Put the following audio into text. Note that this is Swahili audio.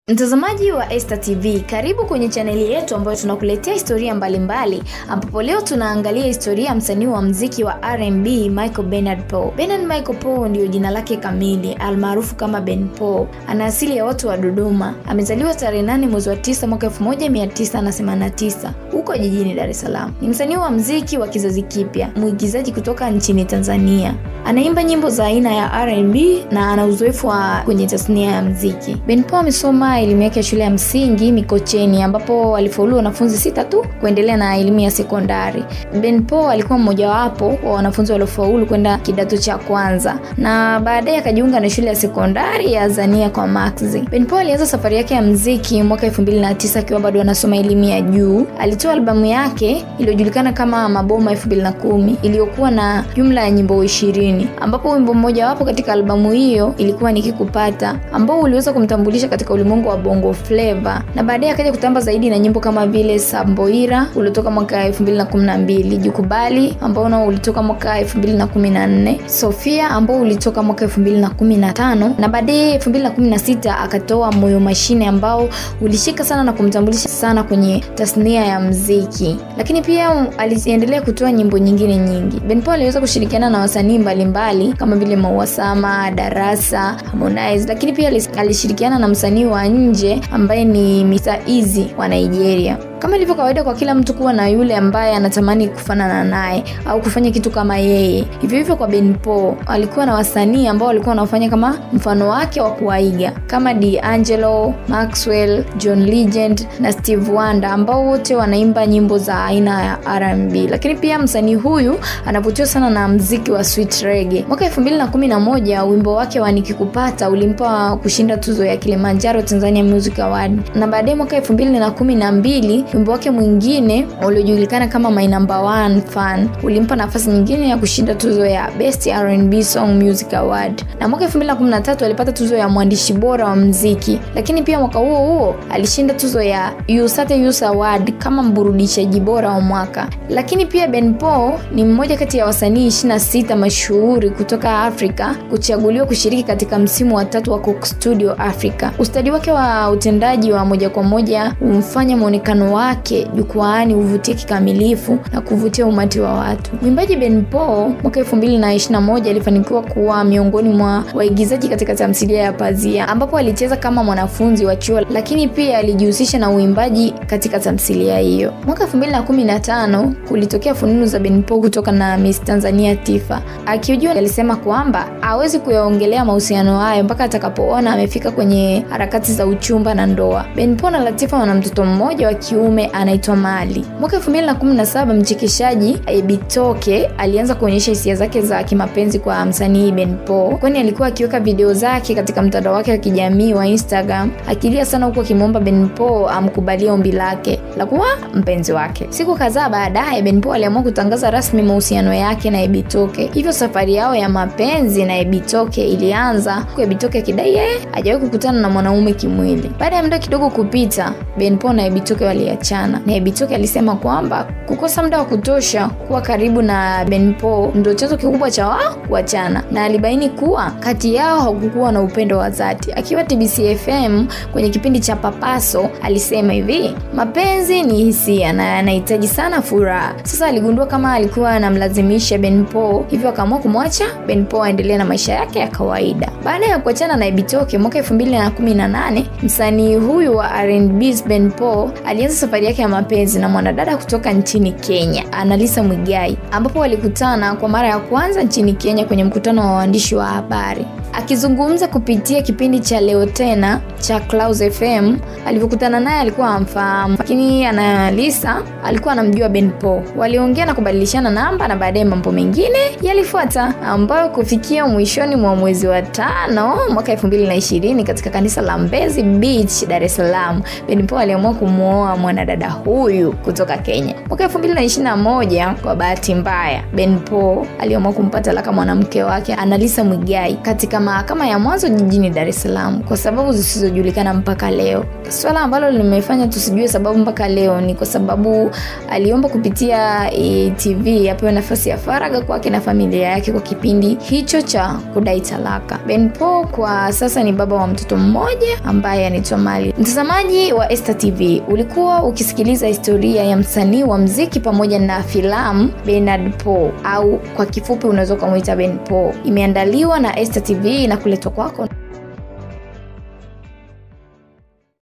Mtazamaji wa Esta TV, karibu kwenye chaneli yetu ambayo tunakuletea historia mbalimbali, ambapo leo tunaangalia historia ya msanii wa mziki wa R&B Michael Bernard Paul. Bernard Michael Paul ndiyo jina lake kamili, almaarufu kama Ben Paul. Ana asili ya watu wa Dodoma. Amezaliwa tarehe 8 mwezi wa 9 mwaka 1989 huko jijini Dar es Salaam. Ni msanii wa mziki wa kizazi kipya, mwigizaji kutoka nchini Tanzania. Anaimba nyimbo za aina ya R&B na ana uzoefu wa kwenye tasnia ya mziki. Ben Paul amesoma elimu yake ya shule ya msingi Mikocheni ambapo alifaulu wanafunzi sita tu kuendelea na elimu ya sekondari. Ben Paul alikuwa mmojawapo wa wanafunzi waliofaulu kwenda kidato cha kwanza na baadaye akajiunga na shule ya sekondari ya Azania kwa Maxi. Ben Paul alianza safari yake ya mziki mwaka 2009 akiwa bado anasoma elimu ya juu. Alitoa albamu yake iliyojulikana kama Maboma 2010 iliyokuwa na jumla ya nyimbo ishirini ambapo wimbo mmoja wapo katika albamu hiyo ilikuwa Nikikupata ambao uliweza kumtambulisha katika ulimwengu wa bongo flava na baadaye akaja kutamba zaidi na nyimbo kama vile Samboira uliotoka mwaka 2012, Jukubali ambao nao ulitoka mwaka 2014, Sofia ambao ulitoka mwaka 2015 na baadaye 2016 akatoa Moyo Mashine ambao ulishika sana na kumtambulisha sana kwenye tasnia ya mziki, lakini pia aliendelea kutoa nyimbo nyingine nyingi. Ben Paul aliweza kushirikiana na wasanii mbalimbali kama vile Maua Sama, Darasa, Harmonize, lakini pia alishirikiana na msanii wa nje ambaye ni Mr Easy wa Nigeria. Kama ilivyo kawaida kwa kila mtu kuwa na yule ambaye anatamani kufanana naye au kufanya kitu kama yeye. Hivyo hivyo kwa Ben Paul alikuwa na wasanii ambao walikuwa wanafanya kama mfano wake wa kuwaiga kama D'Angelo, Maxwell, John Legend na Steve Wonder ambao wote wanaimba nyimbo za aina ya R&B. Lakini pia msanii huyu anavutiwa sana na mziki wa sweet reggae. Mwaka 2011 wimbo wake wa Nikikupata ulimpa kushinda tuzo ya Kilimanjaro Tanzania Music Award. Na baadaye mwaka 2012 wimbo wake mwingine uliojulikana kama My Number One Fan ulimpa nafasi nyingine ya kushinda tuzo ya Best R&B Song Music Award. Na mwaka 2013 alipata tuzo ya mwandishi bora wa mziki, lakini pia mwaka huo huo alishinda tuzo ya Usate Youth Award kama mburudishaji bora wa mwaka. Lakini pia Ben Paul ni mmoja kati ya wasanii 26 mashuhuri kutoka Afrika kuchaguliwa kushiriki katika msimu wa tatu wa Coke Studio Africa. Ustadi wake wa utendaji wa moja kwa moja humfanya muonekano wake jukwaani uvutie kikamilifu na kuvutia umati wa watu. Mwimbaji Ben Paul mwaka 2021 alifanikiwa kuwa miongoni mwa waigizaji katika tamthilia ya Pazia ambapo alicheza kama mwanafunzi wa chuo, lakini pia alijihusisha na uimbaji katika tamthilia hiyo. Mwaka 2015 kulitokea fununu za Ben Paul kutoka na Miss Tanzania Tifa. Akiujua alisema kwamba hawezi kuyaongelea mahusiano hayo mpaka atakapoona amefika kwenye harakati za uchumba na ndoa. Ben Paul na Latifa wana mtoto mmoja wa kiume anaitwa Mali. Mwaka 2017 mchekeshaji Ebitoke alianza kuonyesha hisia zake za kimapenzi kwa msanii Ben Paul, kwani alikuwa akiweka video zake katika mtandao wake wa kijamii wa Instagram akilia sana, huku akimwomba Ben Paul amkubalie ombi lake la kuwa mpenzi wake. Siku kadhaa baadaye, Ben Paul aliamua kutangaza rasmi mahusiano yake na Ebitoke, hivyo safari yao ya mapenzi na Ebitoke ilianza, huku Ebitoke akidai yeye hajawahi kukutana na mwanaume kimwili. Baada ya muda kidogo kupita, Ben Paul na Ebitoke waliachana na Ebitoke alisema kwamba kukosa muda wa kutosha kuwa karibu na Ben Paul ndio chanzo kikubwa cha wao kuachana, na alibaini kuwa kati yao hakukuwa na upendo wa dhati. Akiwa TBC FM kwenye kipindi cha Papaso alisema hivi, mapenzi ni hisia na yanahitaji sana furaha. Sasa aligundua kama alikuwa anamlazimisha Ben Paul, hivyo akaamua kumwacha Ben Paul aendelee na maisha yake ya kawaida. Baada ya kuachana na Ebitoke mwaka 2018 msanii huyu wa R&B Ben Paul alianza safari yake ya mapenzi na mwanadada kutoka nchini Kenya, Analisa Mwigai, ambapo walikutana kwa mara ya kwanza nchini Kenya kwenye mkutano wa waandishi wa habari. Akizungumza kupitia kipindi cha Leo Tena cha Clouds FM, alivyokutana naye alikuwa amfahamu, lakini Analisa alikuwa anamjua Ben Paul. Waliongea na kubadilishana namba na baadaye mambo mengine yalifuata, ambayo kufikia mwishoni mwa mwezi wa tano mwaka 2020 katika kanisa la Mbezi Beach, Dar es Salaam, Ben Paul aliamua kumwoa mwanadada huyu kutoka Kenya. Mwaka 2021 kwa bahati mbaya, Ben Paul aliamua kumpa talaka mwanamke wake Analisa Mwigai katika mahakama ya mwanzo jijini Dar es Salaam kwa sababu zisizojulikana mpaka leo. Swala ambalo limefanya tusijue sababu mpaka leo ni kwa sababu aliomba kupitia e, TV apewe nafasi ya faragha kwake na familia yake kwa kipindi hicho cha kudai talaka. Ben Paul kwa sasa ni baba wa mtoto mmoja ambaye anaitwa Mali. Mtazamaji wa Esta TV, ulikuwa ukisikiliza historia ya msanii wa mziki pamoja na filamu Bernard Paul au kwa kifupi unaweza ukamwita Ben Paul. Imeandaliwa na Esta TV na kuletwa kwako